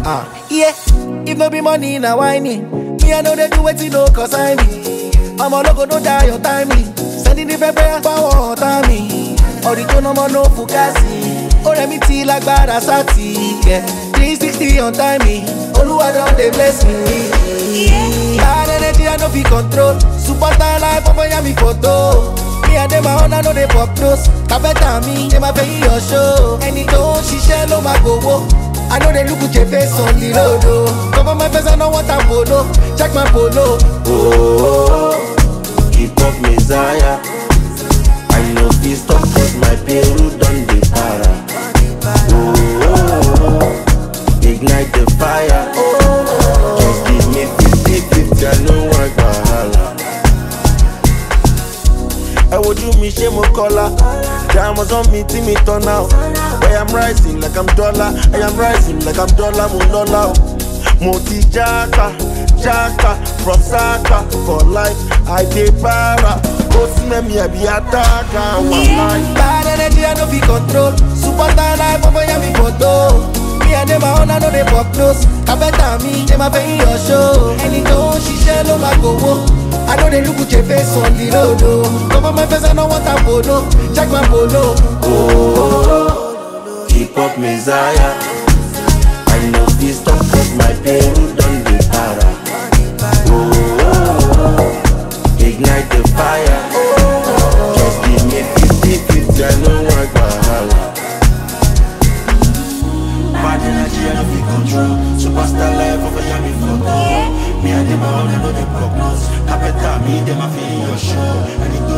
Ah, yeah. If no be money, na whining. Me, I know they do wetin no concern me. I'm a logo, no die on timely. Sending the paper, power on timing. Ọ̀rìjọ́ náà mọ̀ no fukasi. Ó rẹ̀ mí ti lágbára sátì. Yeah. 360 on timing. Olúwa don dey bless me. Bad energy I no fit control. Superstar life ọmọ ya mi photo. Me and them my own I no dey pop nose. Kàbẹ́tà mi ṣe máa fẹ́ yí your show. Ẹni tó ń ṣiṣẹ́ ló máa gbowó. I know they look at your face on the road. Oh. Cover my face, I know what I'm polo. Check my polo. Oh, hip hop messiah. I know this stop cause my Peru done the para. Oh, ignite the fire. Just give me 50 50, I know I wahala. ẹ wojú mi ṣé mo kọ́lá diamonds on me tí mi turn out I am rising like I'm dollar I am rising like I'm dollar mo lọ́lá o mo ti jáka jáka from saka for life I dey para ó sí mẹ́mi ẹ̀bí àtàkà wà láì. Bad energy I no fit control. Superstar life ọmọ ya mi photo. Me and them my own I no dey pop nose. Kàbẹ́tà mi ṣe máa fẹ́ yí your show. Ẹni tó ń ṣiṣẹ́ ló máa gbowó. I know they look at your face on the road. Oh. Cover my face, I know what I'm polo. Check my polo. Oh, hip hop messiah. I know this stop cause my Peru done the para. Oh, ignite the fire. Just give me 50 50, I know I wahala. Bad energy, I don't feel control. Superstar life over here, me photo. Me and them all, I know they prognose. Capeta, me, them, I feel your show. And it